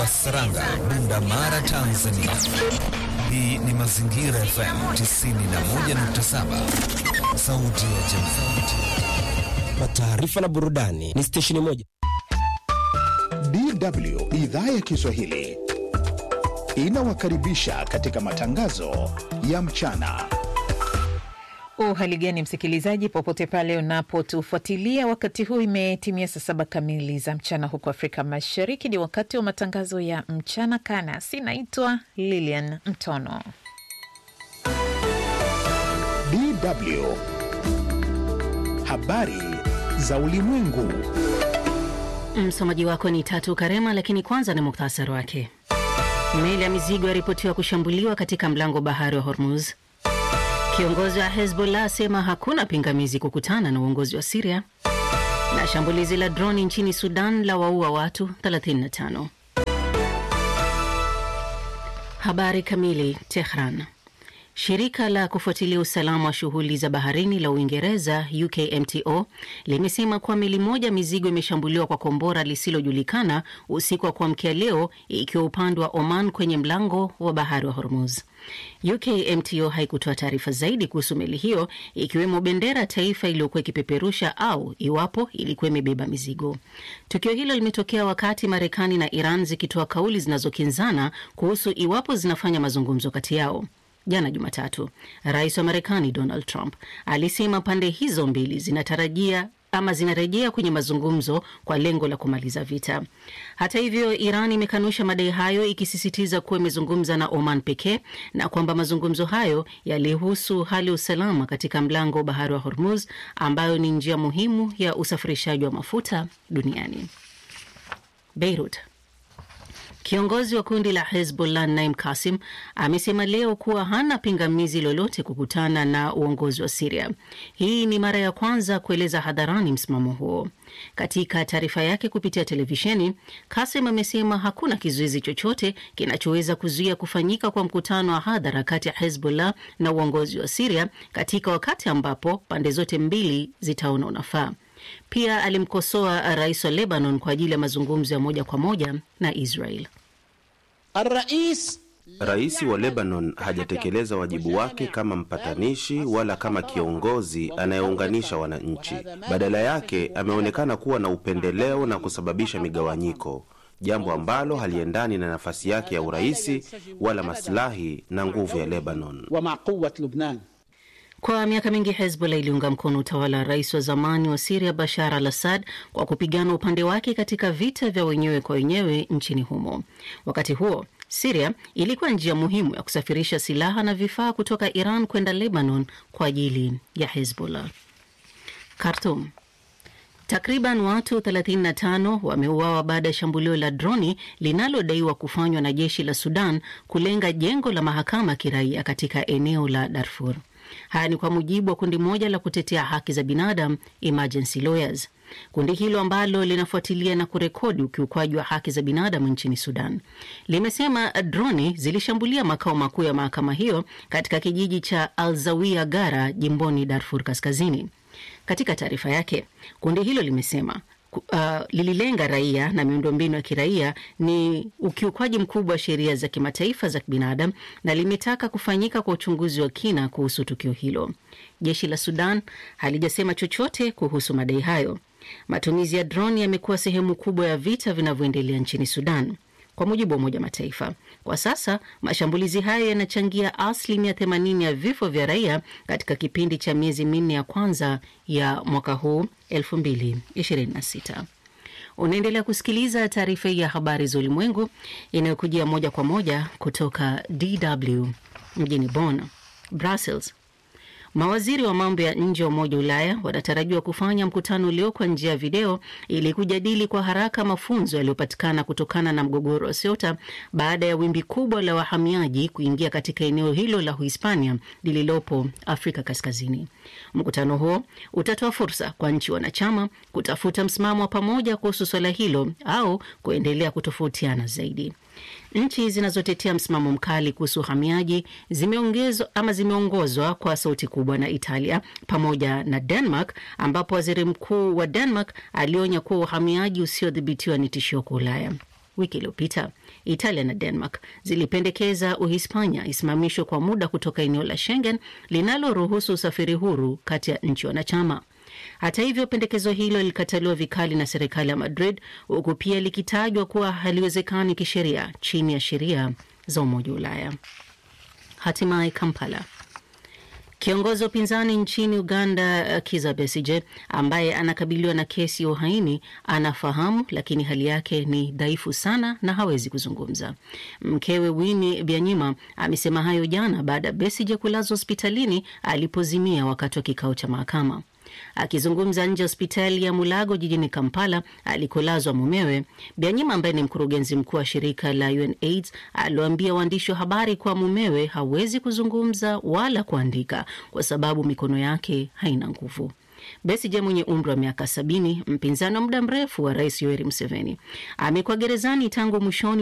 wa Saranga, Bunda Mara, Tanzania. Hii ni Mazingira FM 91.7, sauti ya jamii. Kwa taarifa na burudani ni stesheni moja. DW idhaa ya Kiswahili inawakaribisha katika matangazo ya mchana. Uhali gani msikilizaji, popote pale unapotufuatilia wakati huu, imetimia saa saba kamili za mchana huko Afrika Mashariki. Ni wakati wa matangazo ya mchana kanasi. Naitwa Lilian Mtono. DW habari za ulimwengu. Msomaji wako ni Tatu Karema, lakini kwanza ni muktasari wake. Meli ya mizigo yaripotiwa kushambuliwa katika mlango bahari wa Hormuz. Kiongozi wa Hezbollah asema hakuna pingamizi kukutana na uongozi wa Siria, na shambulizi la droni nchini Sudan la waua watu 35. Habari kamili. Tehran. Shirika la kufuatilia usalama wa shughuli za baharini la Uingereza, UKMTO, limesema kuwa meli moja mizigo imeshambuliwa kwa kombora lisilojulikana usiku wa kuamkia leo, ikiwa upande wa Oman kwenye mlango wa bahari wa Hormuz. UKMTO haikutoa taarifa zaidi kuhusu meli hiyo, ikiwemo bendera ya taifa iliyokuwa ikipeperusha au iwapo ilikuwa imebeba mizigo. Tukio hilo limetokea wakati Marekani na Iran zikitoa kauli zinazokinzana kuhusu iwapo zinafanya mazungumzo kati yao. Jana Jumatatu, rais wa Marekani Donald Trump alisema pande hizo mbili zinatarajia ama zinarejea kwenye mazungumzo kwa lengo la kumaliza vita. Hata hivyo, Iran imekanusha madai hayo, ikisisitiza kuwa imezungumza na Oman pekee na kwamba mazungumzo hayo yalihusu hali ya usalama katika mlango wa bahari wa Hormuz, ambayo ni njia muhimu ya usafirishaji wa mafuta duniani. Beirut. Kiongozi wa kundi la Hezbollah Naim Kasim amesema leo kuwa hana pingamizi lolote kukutana na uongozi wa Siria. Hii ni mara ya kwanza kueleza hadharani msimamo huo. Katika taarifa yake kupitia televisheni, Kasim amesema hakuna kizuizi chochote kinachoweza kuzuia kufanyika kwa mkutano wa hadhara kati ya Hezbollah na uongozi wa Siria katika wakati ambapo pande zote mbili zitaona unafaa. Pia alimkosoa rais wa Lebanon kwa ajili ya mazungumzo ya moja kwa moja na Israel. Rais wa Lebanon hajatekeleza wajibu wake kama mpatanishi wala kama kiongozi anayeunganisha wananchi. Badala yake ameonekana kuwa na upendeleo na kusababisha migawanyiko, jambo ambalo haliendani na nafasi yake ya uraisi wala maslahi na nguvu ya Lebanon. Kwa miaka mingi Hezbollah iliunga mkono utawala wa rais wa zamani wa Siria Bashar al Assad kwa kupigana upande wake katika vita vya wenyewe kwa wenyewe nchini humo. Wakati huo Siria ilikuwa njia muhimu ya kusafirisha silaha na vifaa kutoka Iran kwenda Lebanon kwa ajili ya Hezbollah. Khartoum. Takriban watu 35 wameuawa baada ya shambulio la droni linalodaiwa kufanywa na jeshi la Sudan kulenga jengo la mahakama ya kiraia katika eneo la Darfur. Haya ni kwa mujibu wa kundi moja la kutetea haki za binadamu Emergency Lawyers. Kundi hilo ambalo linafuatilia na kurekodi ukiukwaji wa haki za binadamu nchini Sudan limesema droni zilishambulia makao makuu ya mahakama hiyo katika kijiji cha Alzawia Gara jimboni Darfur Kaskazini. Katika taarifa yake, kundi hilo limesema Uh, lililenga raia na miundombinu ya kiraia ni ukiukwaji mkubwa wa sheria za kimataifa za kibinadamu na limetaka kufanyika kwa uchunguzi wa kina kuhusu tukio hilo. Jeshi la Sudan halijasema chochote kuhusu madai hayo. Matumizi ya droni yamekuwa sehemu kubwa ya vita vinavyoendelea nchini Sudan. Kwa mujibu wa Umoja Mataifa, kwa sasa mashambulizi hayo yanachangia asilimia 80 ya vifo vya raia katika kipindi cha miezi minne ya kwanza ya mwaka huu 2026. Unaendelea kusikiliza taarifa hii ya habari za ulimwengu inayokujia moja kwa moja kutoka DW mjini Bonn. Brussels. Mawaziri wa mambo ya nje wa Umoja wa Ulaya wanatarajiwa kufanya mkutano leo kwa njia ya video ili kujadili kwa haraka mafunzo yaliyopatikana kutokana na mgogoro wa Ceuta baada ya wimbi kubwa la wahamiaji kuingia katika eneo hilo la Uhispania lililopo Afrika Kaskazini. Mkutano huo utatoa fursa kwa nchi wanachama kutafuta msimamo wa pamoja kuhusu swala hilo au kuendelea kutofautiana zaidi. Nchi zinazotetea msimamo mkali kuhusu uhamiaji zimeongezwa ama zimeongozwa kwa sauti kubwa na Italia pamoja na Denmark, ambapo waziri mkuu wa Denmark alionya kuwa uhamiaji usiodhibitiwa ni tishio kwa Ulaya. Wiki iliyopita Italia na Denmark zilipendekeza Uhispania isimamishwe kwa muda kutoka eneo la Schengen linaloruhusu usafiri huru kati ya nchi wanachama. Hata hivyo, pendekezo hilo lilikataliwa vikali na serikali ya Madrid, huku pia likitajwa kuwa haliwezekani kisheria chini ya sheria za Umoja wa Ulaya. Hatimaye Kampala. Kiongozi wa upinzani nchini Uganda, Kizza Besigye, ambaye anakabiliwa na kesi ya uhaini, anafahamu lakini hali yake ni dhaifu sana na hawezi kuzungumza. Mkewe Winnie Byanyima amesema hayo jana baada ya Besigye kulazwa hospitalini alipozimia wakati wa kikao cha mahakama. Akizungumza nje ya hospitali ya Mulago jijini Kampala alikolazwa mumewe, Byanyima ambaye ni mkurugenzi mkuu wa shirika la UNAIDS aliwaambia waandishi wa habari kuwa mumewe hawezi kuzungumza wala kuandika kwa sababu mikono yake haina nguvu. Besigye mwenye umri wa miaka sabini, mpinzani wa muda mrefu wa rais Yoweri Museveni, amekuwa gerezani tangu mwishoni